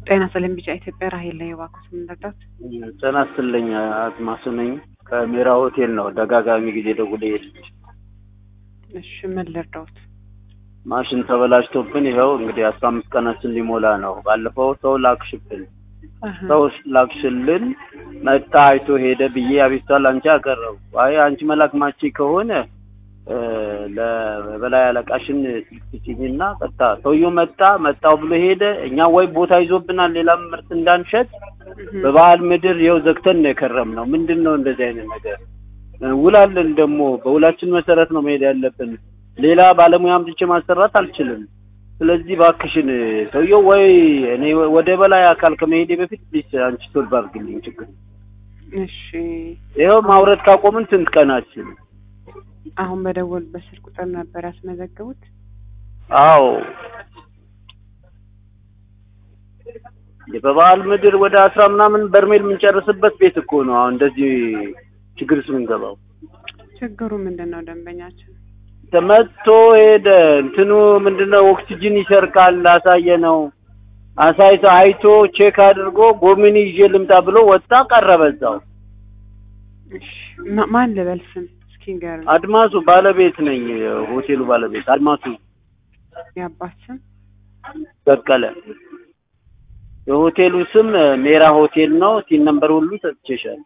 ጤና ሰላም ቢጫ ኢትዮጵያ ራሄል ላይ እባክዎት ምን ልርዳዎት? ጤና ይስጥልኝ አድማሱ ነኝ ከሜራ ሆቴል ነው ደጋጋሚ ጊዜ ደውዬ የሄድኩት እሺ ምን ልርዳዎት? ማሽን ተበላሽቶብን ይኸው እንግዲህ አስራ አምስት ቀናችን ሊሞላ ነው ባለፈው ሰው ላክሽብን አሀ፣ ሰው ላክሽልን መጣ አይቶ ሄደ ብዬ አቤቱታ ላንቺ አቀረቡ አይ አንቺ መላክ ማቺ ከሆነ እ ለበላይ አለቃሽን ስልክ ስጪኝና ቀጥታ ሰውየው መጣ መጣው ብሎ ሄደ እኛ ወይ ቦታ ይዞብናል ሌላም ምርት እንዳንሸጥ እህ፣ በበዓል ምድር ይኸው ዘግተን ነው የከረምነው ምንድን ነው እንደዚህ አይነት ነገር እ ውላለን ደግሞ በውላችን መሰረት ነው መሄድ ያለብን ሌላ ባለሙያ አምጥቼ ማሰራት አልችልም ስለዚህ ባክሽን ሰውየው ወይ እኔ ወደ በላይ አካል ከመሄዴ በፊት ፕሊስ አንቺ ቶልቭ አድርግልኝ ችግር እሺ ይኸው ማውረድ ካቆምን ስንት ቀናችን አሁን በደወሉበት ስልክ ቁጥር ነበር ያስመዘገቡት? አዎ በበዓል ምድር ወደ አስራ ምናምን በርሜል የምንጨርስበት ቤት እኮ ነው አሁን እንደዚህ ችግር ውስጥ የምንገባው ችግሩ ምንድን ነው? ደንበኛችን ተመቶ ሄደ እንትኑ ምንድነው ኦክሲጅን ይሰርቃል አሳየ ነው አሳይቶ አይቶ ቼክ አድርጎ ጎሚኒ ይዤ ልምጣ ብሎ ወጣ ቀረበ እዛው እሺ ማ- ማን ልበል ስም እስኪ ንገሩኝ። አድማሱ ባለቤት ነኝ ሆቴሉ ባለቤት አድማሱ የአባት ስም በቀለ የሆቴሉ ስም ሜራ ሆቴል ነው ሲን ነምበር ሁሉ ሰጥቼሻል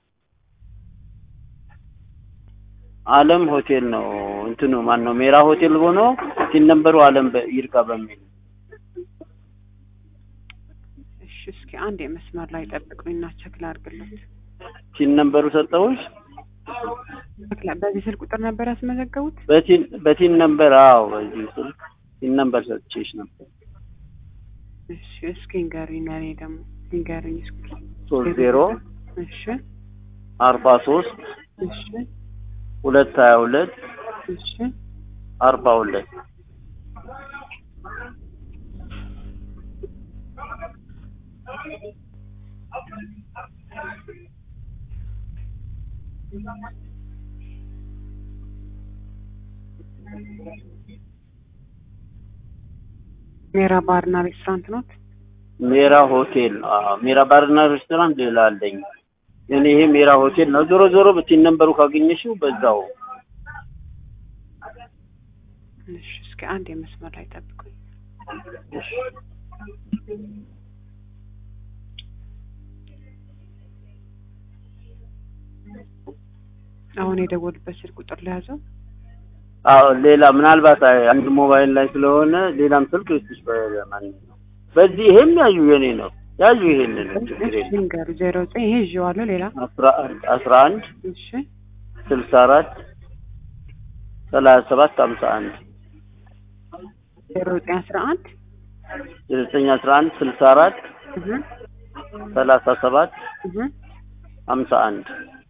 አለም ሆቴል ነው እንትኑ ማን ነው ሜራ ሆቴል ሆኖ ሲን ነምበሩ አለም በ- ይርጋ በሚል እሺ እስኪ አንድ የመስመር ላይ ጠብቁኝና ቸክ ላድርግለት። ሲን ነምበሩ ሰጠሁሽ ቸክ ላ- በዚህ ስልክ ቁጥር ነበር ያስመዘገቡት? በቲን በቲን ነምበር አዎ በዚህ ስልክ ሲን ነምበር ሰጥቼሽ ነበር እሺ እስኪ ንገሩኝ። ለእኔ ደግሞ ንገሩኝ እስኪ። ሶስት ዜሮ እሺ አርባ ሶስት እሺ ሁለት ሀያ ሁለት እሺ አርባ ሁለት ሜራ ባርና ሬስቶራንት ኖት? ሜራ ሆቴል ነው። አዎ ሜራ ባርና ሬስቶራንት ሌላ አለኝ። እኔ ይሄ ሜራ ሆቴል ነው። ዞሮ ዞሮ በቲን ነምበሩ ካገኘሽው በዛው እሺ እስኪ አንድ የመስመር ላይ ጠብቁኝ። እሺ። አሁን የደወሉበት ስልክ ቁጥር ለያዘው አዎ ሌላ ምናልባት አይ- አንድ ሞባይል ላይ ስለሆነ ሌላም ስልክ ልስጥሽ በማንኛውም በዚህ ይሄም ያዩ የኔ ነው ያዩ ይሄንን ችግር የለም ንገሩ። ዜሮ ዘጠኝ ይሄ ይዤዋለሁ። ሌላ አስራ አንድ አስራ አንድ እሺ ስልሳ አራት ሰላሳ ሰባት ሀምሳ አንድ ዜሮ ዘጠኝ አስራ አንድ ዘጠኝ አስራ አንድ ስልሳ አራት እህ ሰላሳ ሰባት እህ ሀምሳ አንድ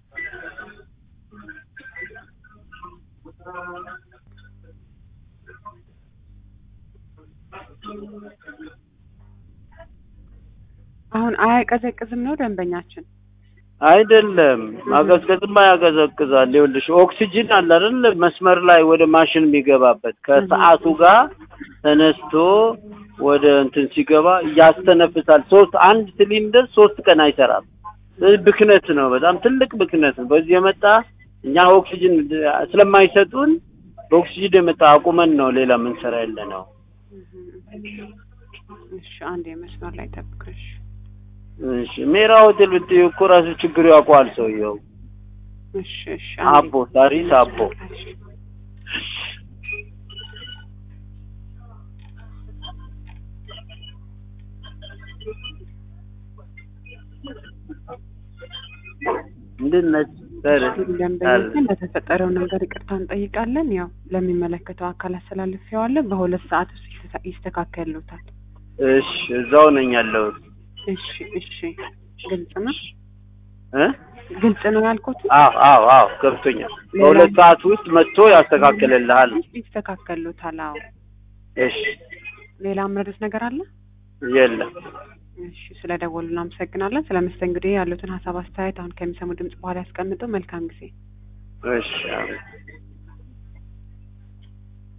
አሁን አያቀዘቅዝም ነው ደንበኛችን? አይደለም ማቀዝቀዝማ ያቀዘቅዛል። ይኸውልሽ ኦክሲጅን አለ አይደል መስመር ላይ ወደ ማሽን የሚገባበት ከሰዓቱ ጋር ተነስቶ ወደ እንትን ሲገባ ያስተነፍሳል። ሶስት አንድ ሲሊንደር ሶስት ቀን አይሰራም። ስለዚህ ብክነት ነው፣ በጣም ትልቅ ብክነት ነው። በዚህ የመጣ እኛ ኦክሲጅን ስለማይሰጡን በኦክሲጅን የመጣ አቁመን ነው ሌላ ምንሰራ ያለ ነው። እሺ አንድ የመስመር ላይ ጠብቀሽ እሺ ሜራ ሆቴል ብትይው እኮ ራሱ ችግሩ ያውቀዋል ሰውየው። እሺ እሺ አቦ ታሪስ አቦ እንዴት ነች? ደንበኛችን ለተፈጠረው ነገር ይቅርታ እንጠይቃለን። ያው ለሚመለከተው አካል አስተላልፌዋለሁ። በሁለት ሰዓት ውስጥ ይስተካ- ይስተካከሉታል። እሺ እዛው ነኝ ያለሁት እሺ እሺ ግልጽ ነው እ ግልጽ ነው ያልኩት። አዎ አዎ አዎ ገብቶኛል። በሁለት ሰዓት ውስጥ መጥቶ ያስተካክልልሃል። ይስተካከሉታል። አዎ እሺ ሌላ ምረዱት ነገር አለ? የለም እሺ ስለ ደወሉ እናመሰግናለን። ስለ መስተንግዶ ያሉትን ሀሳብ አስተያየት አሁን ከሚሰሙ ድምጽ በኋላ ያስቀምጡ። መልካም ጊዜ። እሺ አሜን።